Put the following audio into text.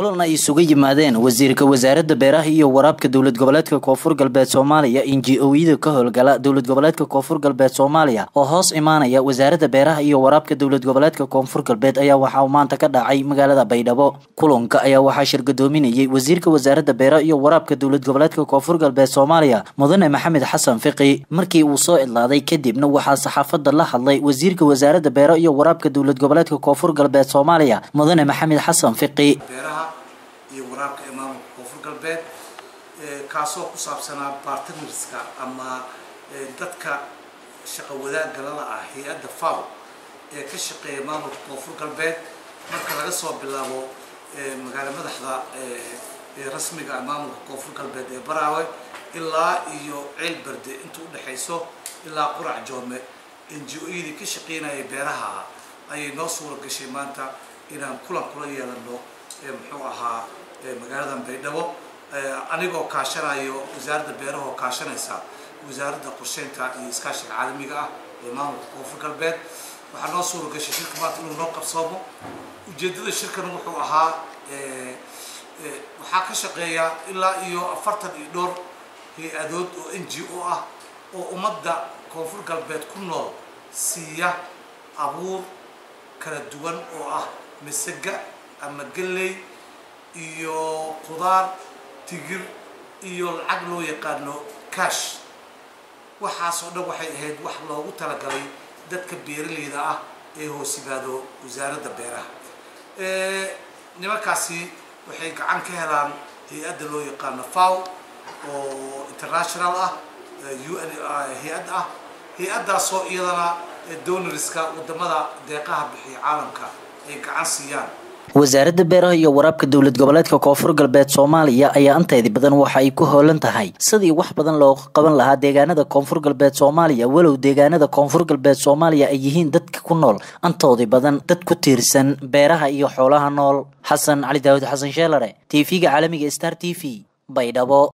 kulan ay isugu yimaadeen wasiirka wasaaradda beeraha iyo waraabka dowlad goboleedka koonfur galbeed soomaaliya inji-ooyada ka howlgala dowlad goboleedka koonfur galbeed soomaaliya oo hoos imaanaya wasaaradda beeraha iyo waraabka dowlad goboleedka koonfur galbeed ayaa waxaa uu maanta ka dhacay magaalada baydhabo kulanka ayaa waxaa shirgadoominayay wasiirka wasaaradda beeraha iyo waraabka dowlad goboleedka koonfur galbeed soomaaliya mudane maxamed xasan fiqi markii uu soo idlaaday kadibna waxaa saxaafadda la hadlay wasiirka wasaaradda beeraha iyo waraabka dowlad goboleedka koonfur galbeed soomaaliya mudane maxamed xasan fiqi beeraha iyo waraabka ee maamulka koonfur galbeed kaasoo ku saabsanaa bartnerska ama dadka shaqo wadaagga lala ah hay-adda faw ee ka shaqeeya maamulka koonfur galbeed marka laga soo bilaabo magaala madaxda rasmiga ah maamulka koonfur galbeed ee baraawe ilaa iyo ceel berde inta u dhexayso ilaa qurac joome ngo-yadii ka shaqeynaya beeraha ayay noo suura gashay maanta inaan kulan kula yeelano muxuu ahaa magaaladan baydhabo anigoo kaashanayo wasaaradda beeraha oo kaashanaysa wasaaradda qorsheynta iyo iskaashiga caalamiga ah ee maamulka koonfur galbeed waxaa noo suura gashay shirka maanta inuu noo qabsoomo ujeeddada shirkan wuxuu ahaa waxaa ka shaqeeya ilaa iyo afartan iyo dhowr hay-adood oo n g o ah oo ummadda koonfur galbeed ku nool siiya abuur kala duwan oo ah masaga ama galley iyo qudaar tigir iyo lacag loo yaqaano cash waxaasoo dhan waxay ahayd wax loogu talagalay dadka beeraleyda ah ee hoos yimaado wasaaradda beeraha nimankaasi waxay gacan ka helaan hay-adda loo yaqaano faw oo international ah u n hay-add ah hay-addaasoo iyadana donorska wadamada deeqaha bixiya caalamka ay gacan siiyaan wasaaradda beeraha iyo waraabka dowlad goboleedka koonfur galbeed soomaaliya ayaa inteedii badan waxa ay ku howlan tahay sidii wax badan loo qaban lahaa deegaanada koonfur galbeed soomaaliya walow deegaanada koonfur galbeed soomaaliya ay yihiin dadka ku nool antoodii badan dad ku tiirsan beeraha iyo xoolaha nool xasan cali daawud xasan sheelare t v-ga caalamiga star t v baydhabo